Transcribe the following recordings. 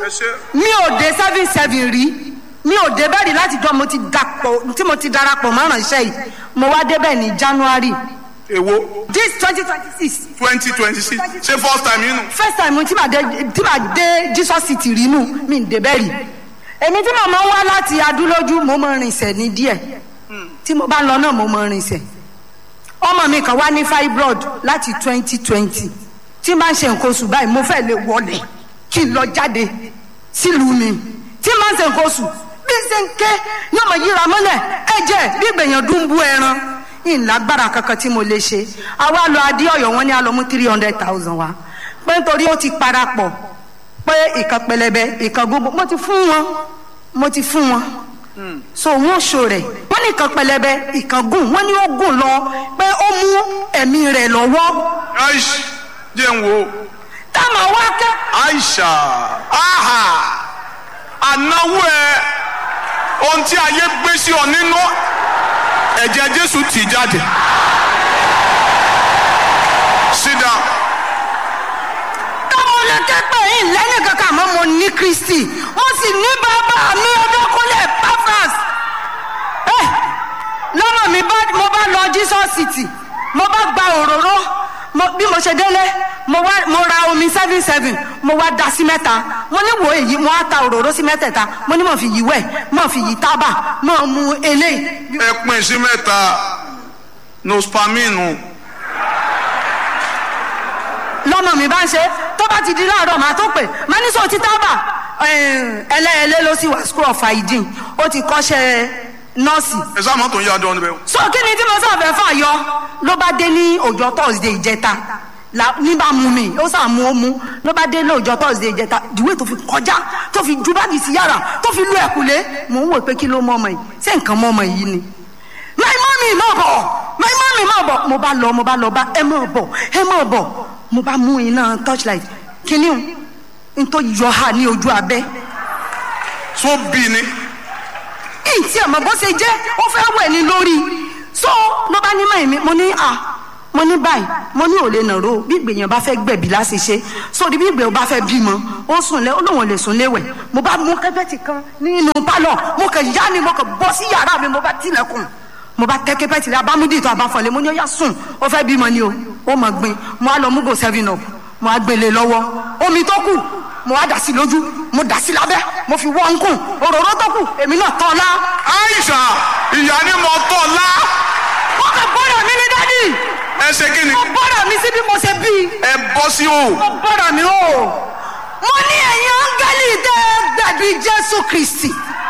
ẹ ṣe mi ò dé seven seven rí mi ò dé bẹ́ẹ̀ rí láti jọ mo ti dapò tí mo ti darapọ̀ mọ́ràn iṣẹ́ yìí mo wá débẹ̀ ní january èwo this twenty twenty six twenty twenty six ṣé first time yín nù. first time tí màá dé tí màá dé jesus city rí nù mi ń débẹ̀ rí èmi tí màá máa ń wá láti adúlójú mo máa rìnsẹ̀ ní díẹ̀ tí mo bá lọ náà mo máa rìnsẹ̀ ọmọ mi kan wá ní fibroid láti twenty twenty tí máa ń ṣe nǹkan oṣù báyìí mo fẹ́ lè wọlé kí n lọ jáde sílùú mi tí máa ń ṣe nǹkan oṣù bí ṣe ń ké ní ọmọ yíra mọ́lẹ̀ ẹ̀jẹ̀ bí gbèyàn dún bú ẹran ìlágbára kankan tí mo lè ṣe àwa lọ adé ọ̀yọ́ wọn ní a lọ mú three hundred thousand wa pé nítorí ó ti parapọ̀ pé ìkan pẹlẹbẹ ìkan gbogbo mo ti fún wọn mo ti fún wọn so wọn ṣo rẹ wọn ní ìkan pẹlẹbẹ ìkan gùn wọn ní ó gùn lọ pé ó mú ẹ̀mí rẹ̀ lọ́wọ́ aish jẹ́ ń wo táwọn wá kẹ́ aisha aha ànáwó ẹ ohun tí ayé gbé sí ọ nínú ẹ̀jẹ̀ jésù tì jáde sit down táwọn lè kẹ́pẹ́ yìí lẹ́yìn kankan àmọ́ mo ní kristi mo sì ní bàbá mi ọdọkùnlé pafras ẹ lọ́nà mi bá mo bá lọ jesus city mo bá gba òróró mo bí mo ṣe délé mo wá mo ra omi seven seven mo wá da sí mẹ́ta mo ní wo èyí mo wá ta òróró sí mẹ́tẹ̀ẹ̀ta mo ní mo fi yí wẹ̀ mo fi yí tábà mo mu eléyìí ẹ pín sí mẹ́ta nospaminu lọ́mọ mi bá ń ṣe tó bá ti di láàárọ̀ màá tó pè má ní sọ ti tábà ẹlẹ́ẹ̀lẹ́ ló sì wà school of hygiene ó ti kọ́ṣẹ́ nọ́ọ̀sì ẹ sáà mọ́tò ń yá dán níbẹ̀ so kí ni tí mo sáfẹ́ fà yọ ló bá dé ní ọjọ́ thursday ìjẹta la ní bá mú mi ó sà mú ó mú ló bá dé ní ọjọ́ thursday ìjẹta ìdíwé tó fi kọjá tó fi ju báàgì sí yàrá tó fi lu ẹ̀kúlé mò ń wò pé kí ló mọ ọmọ yìí ṣé nǹkan mọ ọmọ yìí ni my mommy má bọ̀ my mommy má bọ̀ mo bá lọ mo bá lọ bá ẹ má bọ̀ ẹ má bọ̀ mo bá mú iná torchlight kíní o n tó yọ ha ní ojú abẹ́ tó bí ni ìtì àmọ́ bó ṣe jẹ́ ó fẹ́ wẹ̀ ní lórí so ló bá ní mọ̀ mi mo ní à mo ní báyìí mo ní òlé nàró bí ìgbèyàn bá fẹ́ gbẹ̀bí láti ṣe sórí bí ìgbèyàn bá fẹ́ bímọ ó sùn lẹ ó lóun lè sùn léwẹ̀ mo bá mú kẹ́pẹ́tì kan nínú pálọ̀ mo kàn yá ni mo kàn bọ́ sí yàrá mi mo bá tilẹ̀kùn mo bá tẹ́ kẹ́pẹ́tì rẹ abámúdì tó abáfọ̀lẹ́ mo ní ó yá sùn ó fẹ́ bímọ ni o ó mọ̀ gbin mo á lọ mú go seven up mo á gbélé lọ́wọ́ omi tó kù mo á dà sí lójú mo dà sí lábẹ́ mo fi wọ́n kùn òróró tó kù èmi náà tọ́ la aisha ìyá ni mo tọ́ la wọ́n kàn gbọ́dọ̀ mi ní dádì ẹ ṣe kí ni mo gbọ́dọ̀ mi sí bí mo ṣe bí ẹ bọ́ sí o mo gbọ́dọ̀ mi o mo ní ẹ̀yin áńgẹ́lì tẹ́ gbàgbé jésù kristi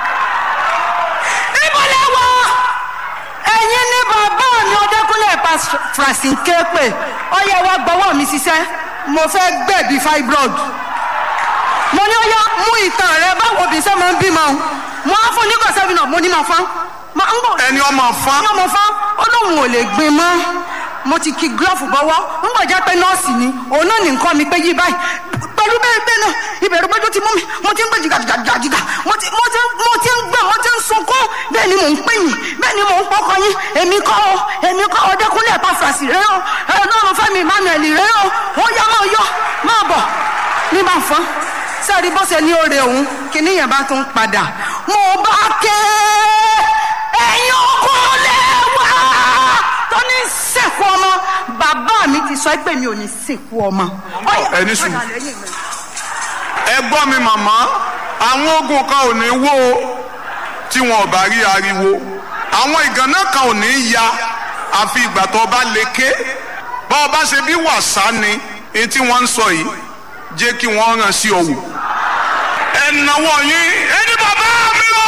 ibo lẹ wọ ẹ̀yin ní bàbá mi ọdẹkùnlé francine képe ọyẹ wa gbọ́wọ́ mi ṣiṣẹ́ mo fẹ́ gbẹ̀bí fibroid mo ní ọyá mú ìtàn rẹ báwo bí sẹ́ máa ń bímọ mo á fún nígbà sẹ́fìn náà mo ní máa fán máa ń bọ̀ ẹni ọmọ fa ní ọmọ fán ó lóun ò lè gbin mọ́ mo ti ki glove bọ́wọ́ ń bọ̀ jẹ́ pé nọ́ọ̀sì ni òun náà ní nǹkan mi pé yí báyìí pẹ̀lú bẹ́ẹ̀ bẹ́ẹ̀ náà ìbẹ̀rù pé tó ti mú mi mo ti ń gbé jìgàjìgàjìgà mo ti mo ti mo ti ń gbẹ mo ti ń sunkún bẹ́ẹ̀ ni mò ń pè yín bẹ́ẹ̀ ni mò ń pọkàn yín èmi kọ́ ọ èmi kọ́ ọ dẹ́kunlé ẹ̀pá fàṣì rẹ o ẹ̀ lọ́run fẹ́mi emmanuel rẹ o ó yá máa yọ máa bọ̀ ní bá fọ́n sẹ́ẹ̀rí bó ṣe ní oore òun kìíní yẹn bá tún padà mo bá ké ẹ̀yin ọkùnrin lẹ́wà tó ní sìnkú ọmọ bàbá mi ti sọ pé mi ò ní sìnkú ọmọ. ẹ ní sùn. ẹ gbọ́ mi màmá àwọn ogun kan ò ní wó o tí wọn ò bá rí ariwo àwọn ìgànnà kan ò ní ya àfi ìgbà tó bá lè ké bá ọba ṣe bí wàsá ni èyí tí wọ́n ń sọ yìí jẹ́ kí wọ́n ràn sí ọ̀wọ̀ ẹ náwó yín ẹni bàbá mi lọ.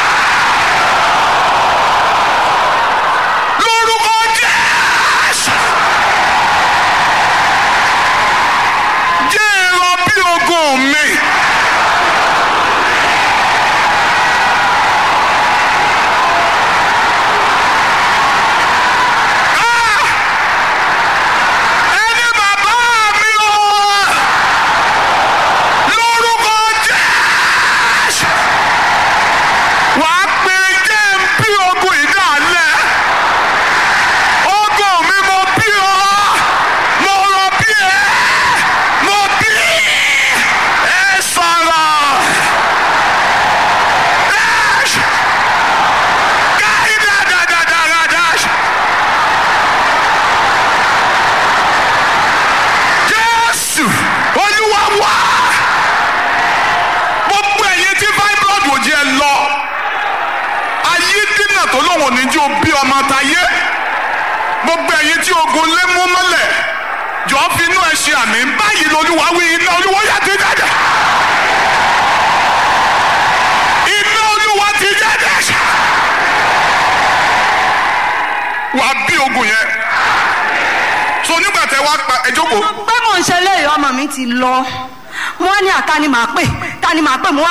lórúkọ jésù. jẹ́ èrò bí ogun mi. Ah! ẹni bàbá mi lọ lórúkọ jésù. tọmọ tayé gbogbo ẹ̀yin tí ogun lé mú mọ́lẹ̀ jọ fi inú ẹ ṣe àmì báyìí lolúwa wí iná olúwa yà ti jáde iná olúwa ti jáde wàá bí ogun yẹn so nígbà tẹ wá pa ẹ jókòó pé mò ń ṣe léyìí ọmọ mi ti lọ wọn ní àtàní màá pè tani màá pè mo wá